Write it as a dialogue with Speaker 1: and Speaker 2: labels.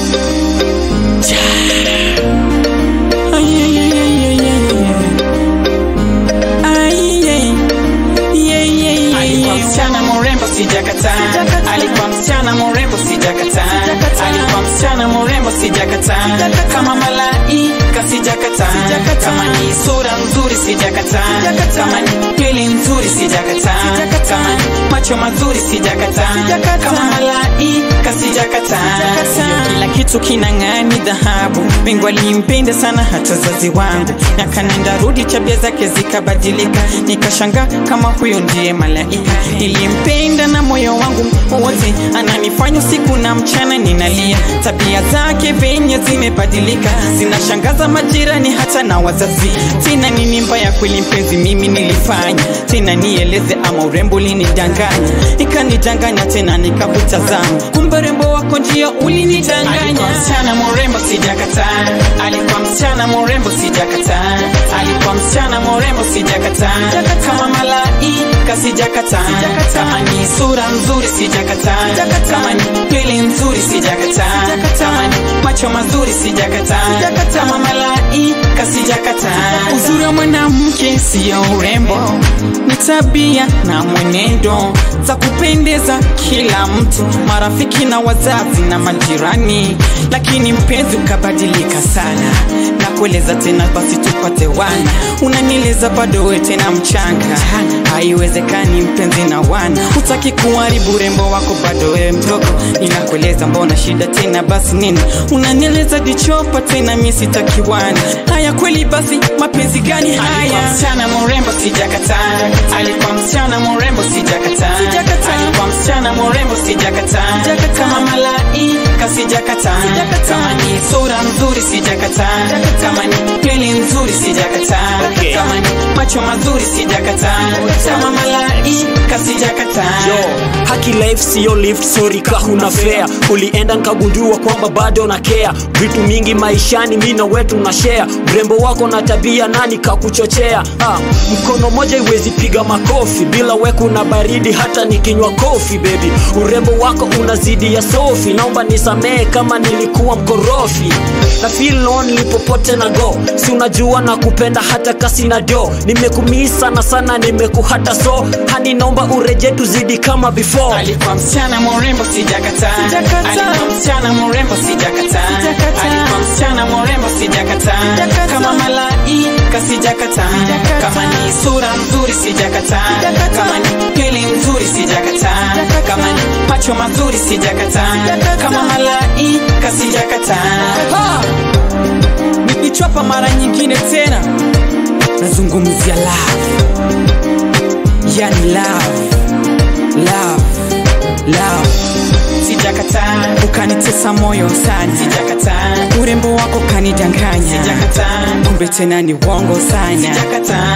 Speaker 1: Alikuwa msichana mrembo sijakataa, alikuwa msichana mrembo sijakataa, alikuwa msichana mrembo sijakataa, kama malaika sijakataa, kama ni sura nzuri sijakataa, kama ni pili nzuri sijakataa, kama ni macho mazuri sijakataa, kama malaika sijakataa. Sio kila kitu kinang'aa ni dhahabu, Mungu alimpenda sana hata wazazi wangu, miaka nenda rudi, tabia zake zikabadilika, nikashangaa kama huyo ndiye malaika. Nilimpenda na moyo wangu wote, ananifanya usiku na mchana ninalia. Tabia zake venye zimebadilika, zinashangaza majirani hata na wazazi. Tena nini mbaya kweli mpenzi mimi nilifanya? Tena nieleze ama urembo ulinidanganya? Ikanidanganya tena nikakutazama, kumbe urembo wako njia ulinidanganya. Alikuwa msichana mrembo sijakataa, alikuwa msichana mrembo sijakataa, alikuwa msichana mrembo sijakataa, kama malaika sijakataa, kama ni sura nzuri sijakataa, kama ni pili nzuri sijakataa, kama ni macho mazuri sijakataa, kama malaika sijakataa. Uzuri wa mwanamke siyo urembo, ni tabia na mwenendo za kupendeza kila mtu, marafiki na wazazi na majirani, lakini mpenzi ukabadilika sana na kueleza tena, basi tupate wana, unanieleza bado we tena mchanga, haiwezekani mpenzi na wana, hutaki kuharibu urembo wako, bado we mdogo, ninakueleza mbona shida tena, basi nini unanieleza dichopa tena, mi sitaki wana, haya kweli, basi mapenzi gani haya? Alikuwa msichana mrembo sijakataa, alikuwa msichana mrembo sijakataa, alikuwa msichana mrembo sijakataa, kama malaika sijakataa, kama ni sura nzuri sijakataa, kama ni pili nzuri sijakataa,
Speaker 2: Okay.
Speaker 1: kama ni macho mazuri sijakataa, kama malaika sijakataa.
Speaker 2: Yo, haki life siyo lift, sorry ka huna fare. Ulienda nkagundua kwamba bado na care vitu mingi maishani, mi na wetu na share. Urembo wako na tabia, nani kakuchochea? Ah, mkono moja iwezi piga makofi bila we kuna baridi, hata nikinywa kofi baby. Urembo wako unazidi ya sofi, naomba nisamehe kama nilikuwa mkorofi. Na feel lonely popote na go, si unajua na kupenda hata kasi na do. Nimekumii sana sana, nimekuhata so hani, naomba ureje tuzidi kama before.
Speaker 1: Alikuwa msichana mrembo sijakataa,
Speaker 3: Sijakataa.
Speaker 1: alikuwa msichana mrembo sijakataa,
Speaker 3: Sijakataa.
Speaker 1: alikuwa msichana mrembo sijakataa,
Speaker 3: Sijakataa.
Speaker 1: kama malaika sijakataa,
Speaker 3: Sijakataa.
Speaker 1: kama ni sura nzuri sijakataa,
Speaker 3: Sijakataa.
Speaker 1: kama ni pili nzuri sijakataa,
Speaker 3: Sijakataa.
Speaker 1: kama ni macho mazuri sijakataa,
Speaker 3: Sijakataa.
Speaker 1: kama malaika sijakataa.
Speaker 3: Ha! Nikichapa mara nyingine tena nazungumzia love, yani love, love, love.
Speaker 1: Sijakataa,
Speaker 3: Ukanitesa moyo sana,
Speaker 1: sijakataa,
Speaker 3: urembo wako kanidanganya,
Speaker 1: sijakataa,
Speaker 3: kumbe tena ni uongo sana.
Speaker 1: sijakataa.